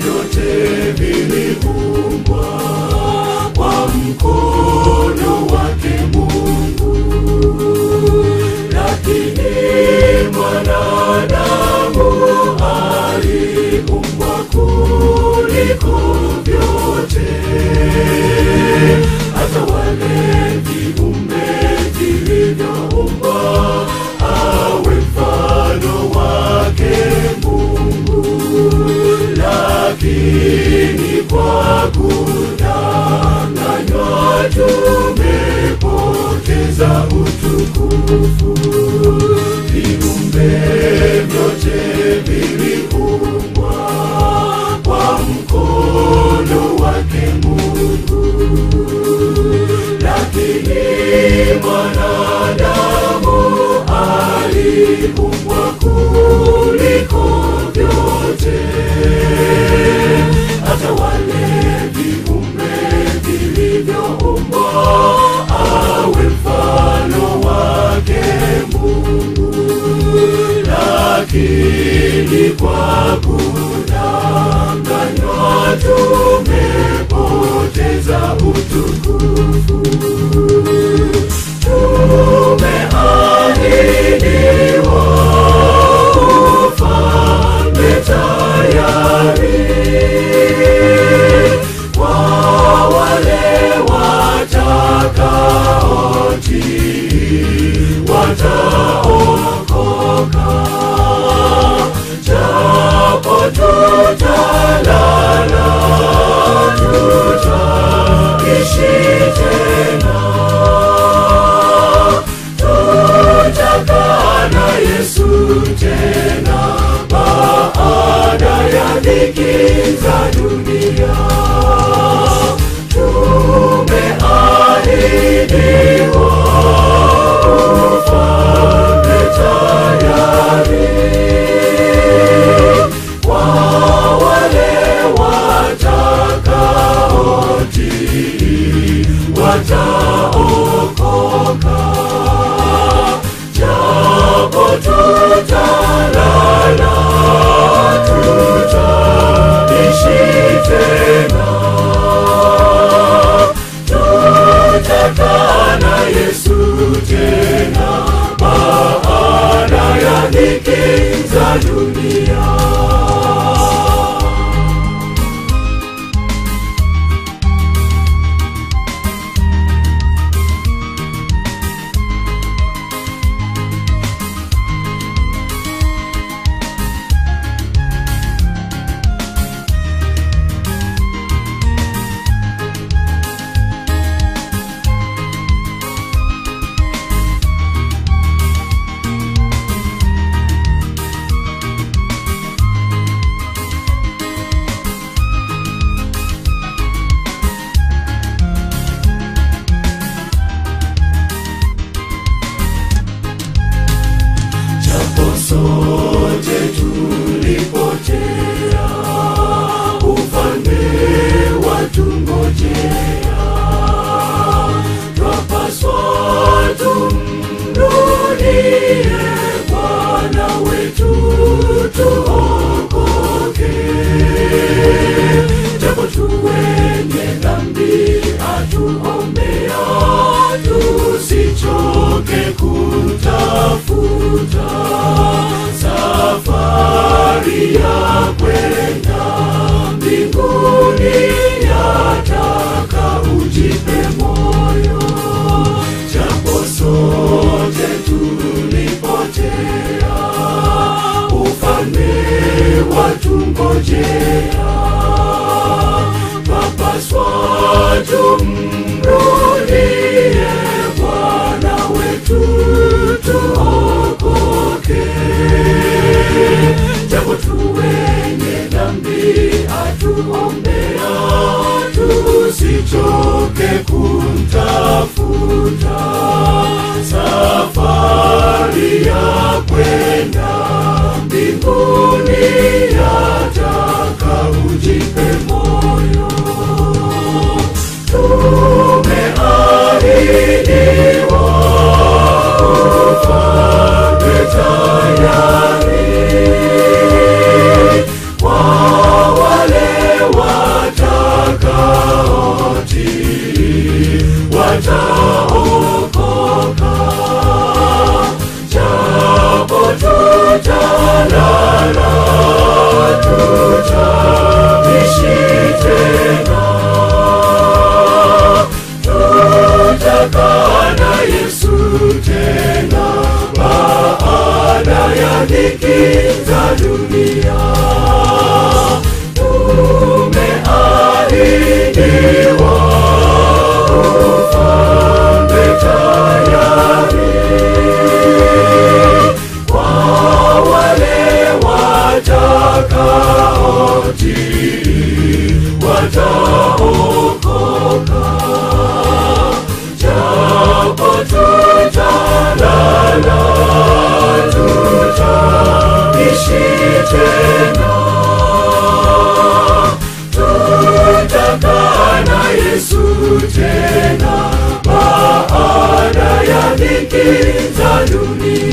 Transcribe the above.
vyote viliumbwa kwa mkono wake Mungu, lakini mwanadamu aliumbwa kuliko vyote, hata wale viumbe vilivyoumbwa awe mfano wake Mungu, lakini kwa kudanganywa tumepoteza utukufu. Viumbe vyote viliumbwa kwa mkono wake Mungu, lakini mwanadamu aliumbwa kuliko vyote, hata wale viumbe vilivyoumbwa awe mfano wake Mungu, lakini kwa kudanganywa tumepoteza utukufu. Tumeahidiwa ufalme tayari kwa wale watakaotii wataokoka, japo tutalala tutaishi tena tutakaa na Yesu tena baada ya dhiki za dunia. Tumeahidiwa ufalme tayari kwa wale watakaotii wataokoka, japo tutalala tutaishi tena, tutakaa na Yesu tena baada ya dhiki za dunia. japo sote tulipotea, ufalme watungojea. Twapaswa tumrudie Bwana wetu tuokoke, japo tu wenye dhambi atuombea, tusichoke kutafuta safari ya kwenda mbinguni, yataka ujipe moyo, japo sote tulipotea, ufalme watungojea twapaswa tumrudie Bwana wetu tuokoke, japo tu wenye dhambi atuombea, tusichoke kumtafuta safari ya kwenda mbinguni, yataka ujipe moyo tumeahidiwa ufalme tayari kwa wale wataokoka japo tutalala tutaishi tena tutakaa na yesu tena baada ya dhiki za dunia tumeahidiwa ufalme tayari kwa wale watakaotii wataokoka japo tutalala tutaishi tena tutakaa na yesu tena baada ya dhiki za dunia